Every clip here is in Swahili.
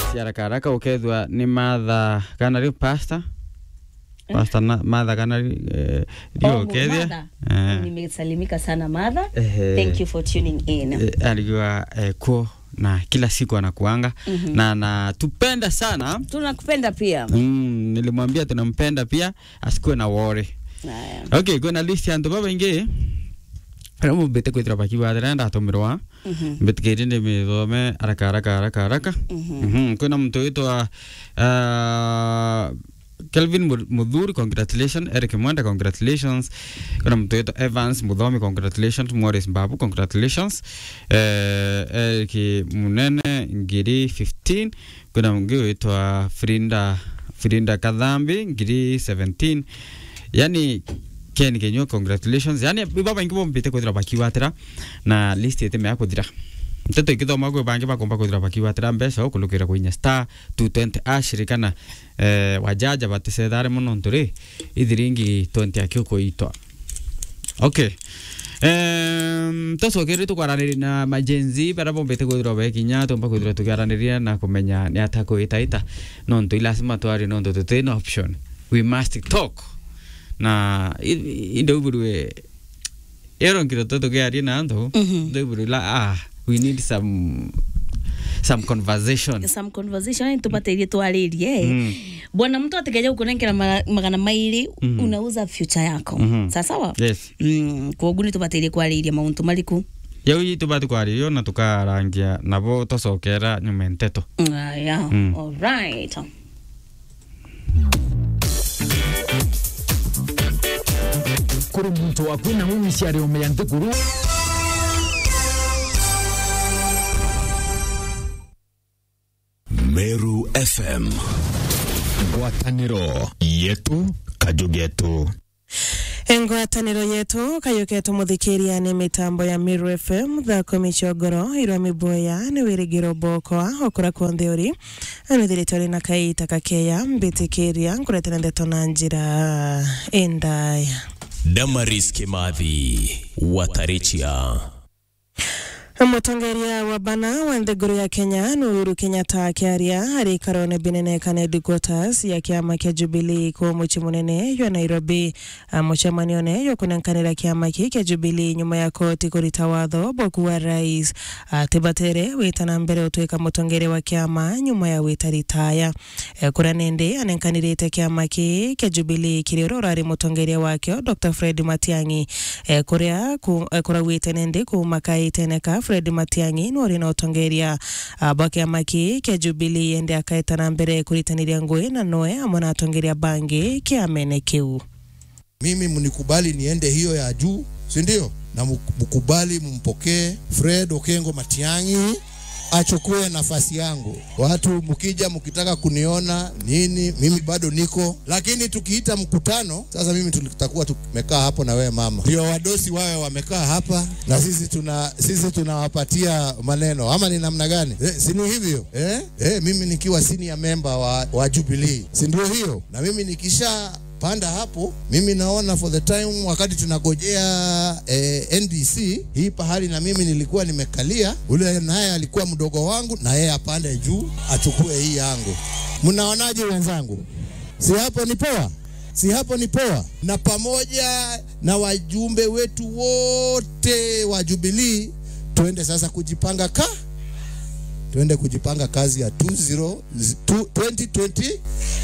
list haraka haraka ukethwa ni Martha Canary pasta pasta na, Martha Canary eh, ndio Oh, ukethia Martha. eh, Nimesalimika sana Martha. Ehe. Thank you for tuning in. eh, alikuwa eh, kuo na kila siku anakuanga Mhm. na anatupenda sana Tunakupenda pia. mm, nilimwambia tunampenda pia asikuwe na worry Haya. okay kwina list ya antu babaingi aria mumbite kwithira bakiwathira ndatumirwa Mhm. mbitikiri ndi mithome haraka haraka haraka haraka Mhm. Mhm, kwina muntu witwa uh, Kelvin Mu- Muthuri congratulations Eric Mwenda congratulations kuna mtu witwa Evans Muthomi congratulations Morris Mbabu congratulations eh, Eric Munene ngiri 15 kuna mungi witwa Frinda Frinda Kadhambi ngiri 17 yani Ken Kenyo congratulations yani baba ingi bombite kwithira bakiwatira na list yete mea kuthira nteto ikithoma kwi bangi bakomba kwithira bakiwatira mbeca ukulukira kwinya star 220 ashirikana eh, wajaja batisethare muno nturi ithiringi 20 akio kuitwa okay Um, tocokere tukwaraniria na majenzi bara bombete kwithirwa bekinya tumba kwithirwa tukiaraniria na kumenya ni ata kuitaita nontu ilasima twari nontu tutina option we must talk na indaubirwe eronkiro to tukiaria na antu Mhm. ndaubirwe la ah we need some some conversation some conversation tupate irie twaririe Mm. bwana mtu atikeja kukunenkera ma- magana mairi Mhm. unauza future yako Mhm. sasawa yes mm, koguo ni tupate irie kwaririe mauntu mariku yau itu bati kwaririo na tukarangia nabo tocokera nyuma nteto aya Mm. alright kuri muntu wakwina w'umwisyari umeya nthiguru Meru FM ngwatanĩro yetu kajugetu engwatanĩro yetu kayũketwo mũthikĩria nĩ mĩtambo ya Miru FM thako mĩcongoro irwa mĩboya nĩ wĩrĩgĩro bokwa okũra kuonthe ũri anĩthĩrĩtwarĩ na kaita kakeya mbĩtĩkĩria nkũretera ndeto na njĩra endaya Damaris Kimathi Watarichia Mũtongoria wa bana wa nthĩngũrũ ya Kenya nĩ Uhuru Kenyatta akĩaria harĩ ikarone binene kana headquarters ya kĩama kĩa Jubilee kũu mũciĩ mũnene wa Nairobi Ah, mũcemanio ne kũnenkanĩra kĩama kĩ kĩa Jubilee nyuma ya koti kũrita watho boku wa rais atibatere wĩtana mbere ũtuĩka mũtongoria wa kĩama nyuma ya wĩta ritaya Eh, kũrĩa nĩndĩ anenkanĩrĩte kĩama kĩ kĩa Jubilee kĩrĩa ũrĩa ũrarĩ mũtongoria wakĩo Dr Fred Matiang'i eh, kũrĩa ku- eh, kũrauĩte nĩndĩ kumakaĩte neka Fred Matiang'i nĩ ũrĩ na ũtongoria ah, bwa kĩama kĩ kĩa Jubilee ende akaetana mbere kũritanĩria ngũĩ na noe amwe na atongoria bangi kĩamene kĩu mimi mnikubali niende hiyo ya juu, si ndio? Na mk- mkubali mpokee Fred Okengo Matiang'i achukue nafasi yangu. Watu mkija mkitaka kuniona nini, mimi bado niko, lakini tukiita mkutano sasa, mimi tutakuwa tumekaa hapo na wewe mama, ndio wadosi wawe wamekaa hapa na sisi tuna sisi tunawapatia maneno, ama ni namna gani? Eh, si ni hivyo eh? Eh, mimi nikiwa senior member wa, wa Jubilee, si ndio hiyo? Na mimi nikisha panda hapo, mimi naona for the time wakati tunagojea eh, NDC hii pahali na mimi nilikuwa nimekalia, ule naye alikuwa mdogo wangu, na yeye apande juu achukue hii yangu. Mnaonaje wenzangu? Si hapo ni poa? Si hapo ni poa? Na pamoja na wajumbe wetu wote wa Jubilee tuende sasa kujipanga ka tuende kujipanga kazi ya 20 2020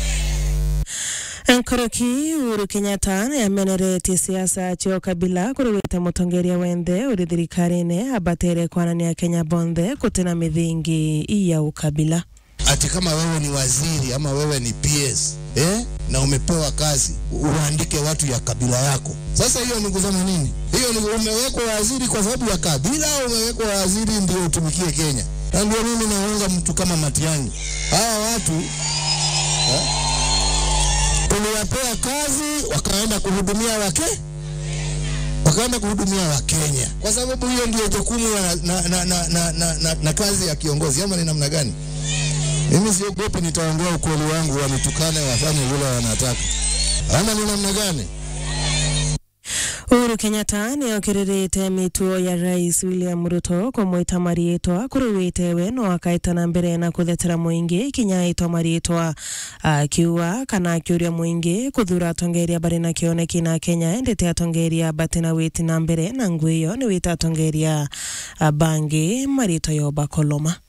nkoroki Uhuru Kenyatta nĩ ameneretie siasa cio kabila kũrĩwĩte mũtongoria wenthe ũrĩ thirikari-inĩ abatere kwanania Kenya bonthe kũtena mĩthingi ya ukabila ati kama wewe ni waziri ama wewe ni PS eh, na umepewa kazi uandike watu ya kabila yako. Sasa hiyo ni kusema nini? Hiyo ni umewekwa waziri kwa sababu ya kabila, au umewekwa waziri ndio utumikie Kenya? Na ndio mimi naunga mtu kama Matiang'i, hawa watu eh, tuliwapea kazi wakaenda kuhudumia wake wakaenda kuhudumia Wakenya kwa sababu hiyo ndio jukumu na, na, na, na, na, na, na, na kazi ya kiongozi, ama ni namna gani? Mimi siogopi, nitaongea ukweli wangu, wanitukane wafanye vile wanataka, ama ni namna gani? Uhuru Kenyatta nä okirä mituo ya rais William Ruto kåmwä mariätwa kå rä wä tewe no akaetana mbere na kå thetera mũingĩ kinya ätwa mariätwa akiuga kana akä å ria mũingĩ kå thura atongeria barä na kä oneki na Kenya endete atongeria batä na wä na mbere na ngwä ĩyo nä wä te atongeria ah, bangĩ marĩtwa yoba koloma